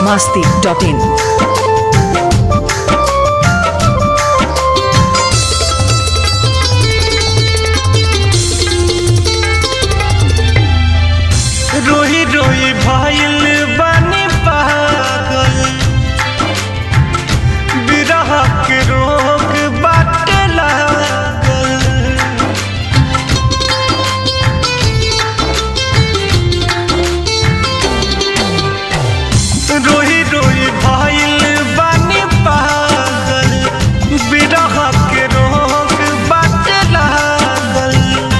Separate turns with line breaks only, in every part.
masti.in.
रोही रोही भइल बानी पागल बिरह के रोग बाटे लागल रोही रोही भइल बानी पागल बिरह के रोग बाटे लागल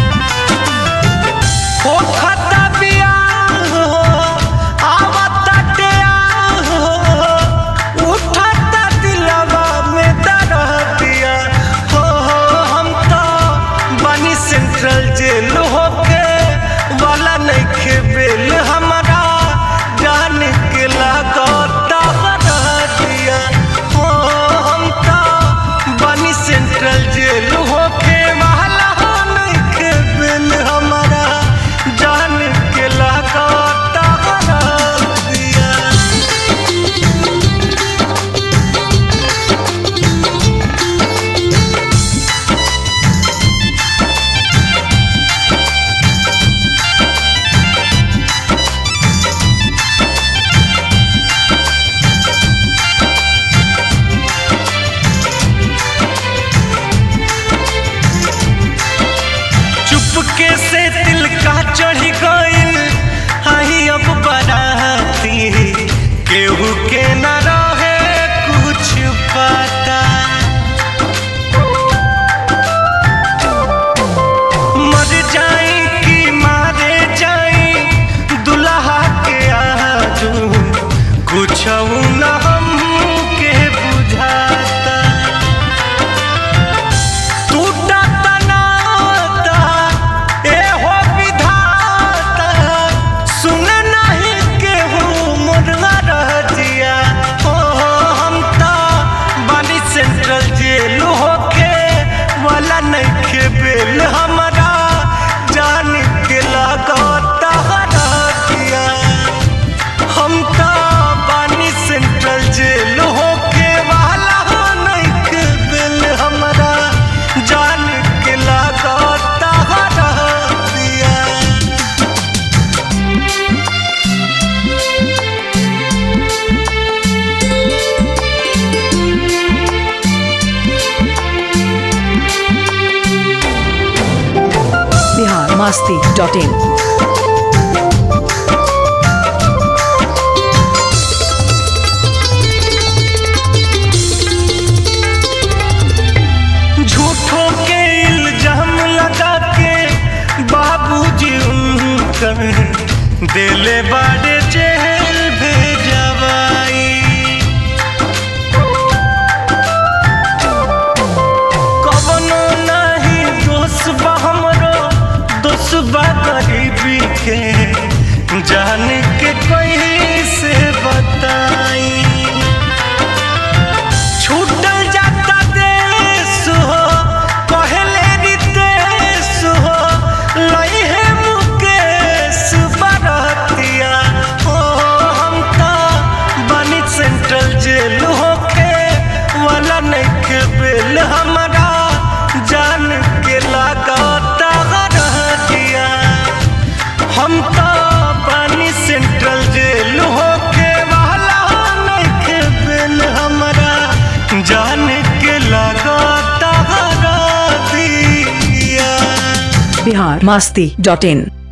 हो खाता बियाह हो, आवता टेयाह हो, उठाता दिलवा में दरदिया हो, हम तो बनी सेंट्रल जेल होके वाला नइखे बेल हमारा जान के लागता हरदिया हो, हम तो बनी सेंट्रल जेल होके वाला नइखे बेल हमारा जान के लागता हरदिया चुपके से दिल का चढ़ी गइल आई अब बराती केहू के न रहे कुछ पता मर जाई कि मारे जाई दुल्हा के आजू कुछ न हम के बुझाता टूटा तनाता ए हो विधाता सुन नहीं केहू मुर्गा रह जिया हो हम तो बानी सेंट्रल जेल होके वाला नहीं के बेल हमारा जान के लागता हरतिया हम तो बानी सेंट्रल जेल होके वाला नहीं के बिल हमारा जान के लागता हरतिया
Bihar masti.in.
झूठों के इल्जाम लगा के बाबूजी उनकर दिले बाड़े जेल भेजवाई कवनो नहीं दोष बा हमरो दोष बा गरीबी के जान के कोई से बताई छूटल जाता देश हो कहले रितेश हो लई है मुकेश बरतिया हो हम तो बनी सेंट्रल जेल होके वाला नहीं के बेल हमारा जान के लागता रहतिया हम तो बनी सेंट्रल जेल होके वाला नहीं के बेल हमारा जान के लागता रहतिया
Bihar masti.in.